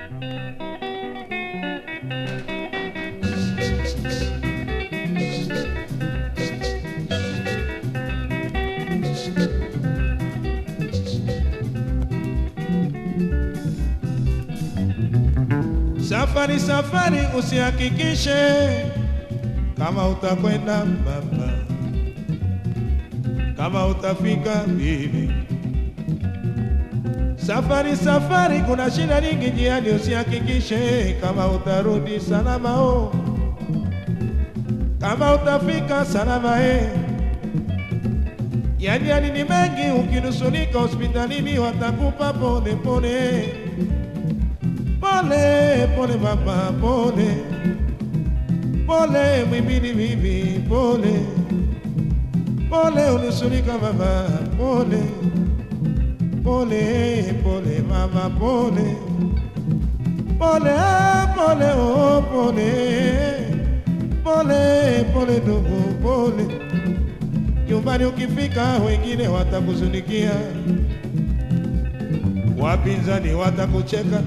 Safari safari, usihakikishe kama utakwenda baba, kama utafika bibi. Safari safari, kuna shida nyingi njiani, usihakikishe kama utarudi salama o, kama utafika salama e. Yani yani ni mengi, ukinusulika hospitalini watakupa pole pole pole pole mama pole pole mwimbili bibi pole pole unusulika mama pole pole pole mama pole pole ah, pole oh pole pole pole ndugu pole nyumbani ukifika wengine watakuzunikia wapinzani watakucheka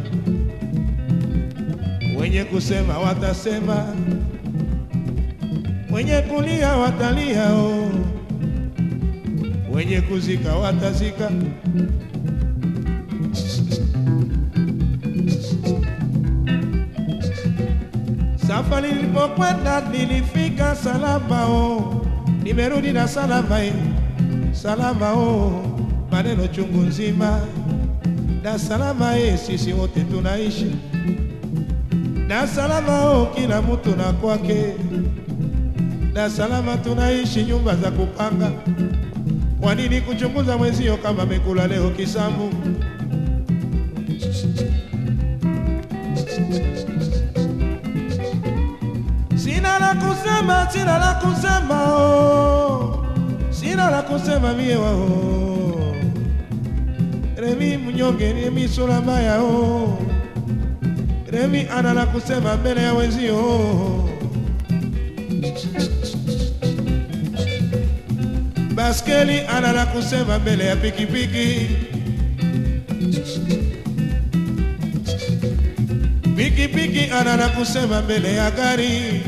wenye kusema watasema, wenye kulia watalia, oh. wenye kuzika watazika. Safari nilipokwenda nilifika salama, oh. nimerudi na salama, eh. salama oh. maneno chungu nzima na salama, eh. sisi wote tunaishi na salama o, kila mtu na kwake, na salama tunaishi nyumba za kupanga. Kwa nini kuchunguza mwenzio kama amekula leo kisambu? Sina la kusema, sina la kusema oh, sina la kusema mie wao Remi mnyonge ni misura mbaya oh. Remi ana la kusema mbele ya wenzio. Baskeli ana la kusema mbele ya pikipiki. Pikipiki ana la kusema mbele ya gari.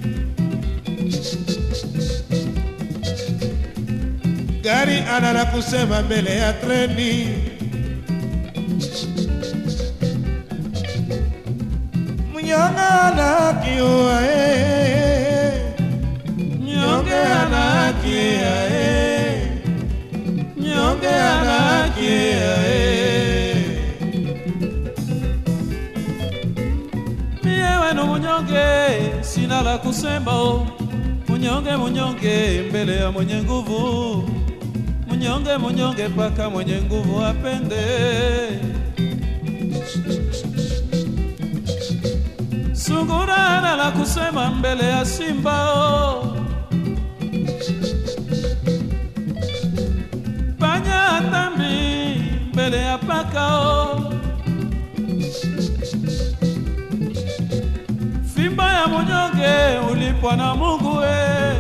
Gari ana la kusema mbele ya treni. Mnyonge anakiwa eh, mnyonge anakia eh, mnyonge anakia eh. Mie wenu munyonge, sina la kusema o. Munyonge munyonge mbele ya mwenye nguvu, munyonge munyonge paka mwenye nguvu apende. Sungura hana la kusema mbele ya simba o. Panya hatambi mbele ya paka o. Fimba ya munyonge ulipwa na Mungu we.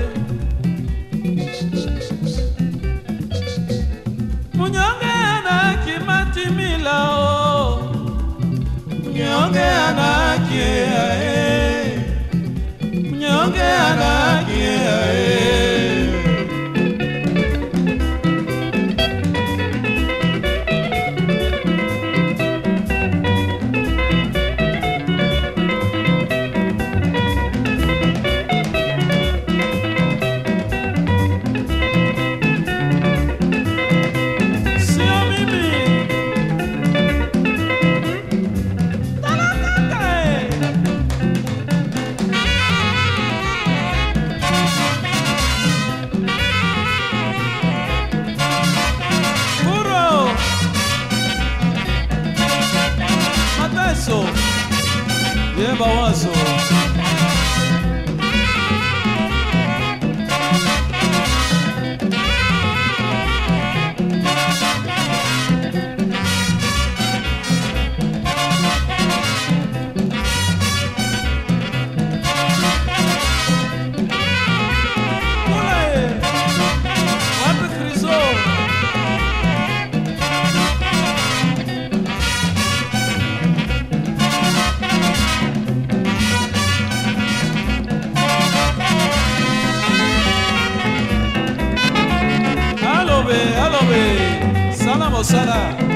Munyonge ana kimatimila o. Mnyonge anakia eh. Mnyonge anakia eh. Sio mimi. Talakaka eh. Kuro. Mateso. Yeba wazo. Kule. Wapi Krizo? mosala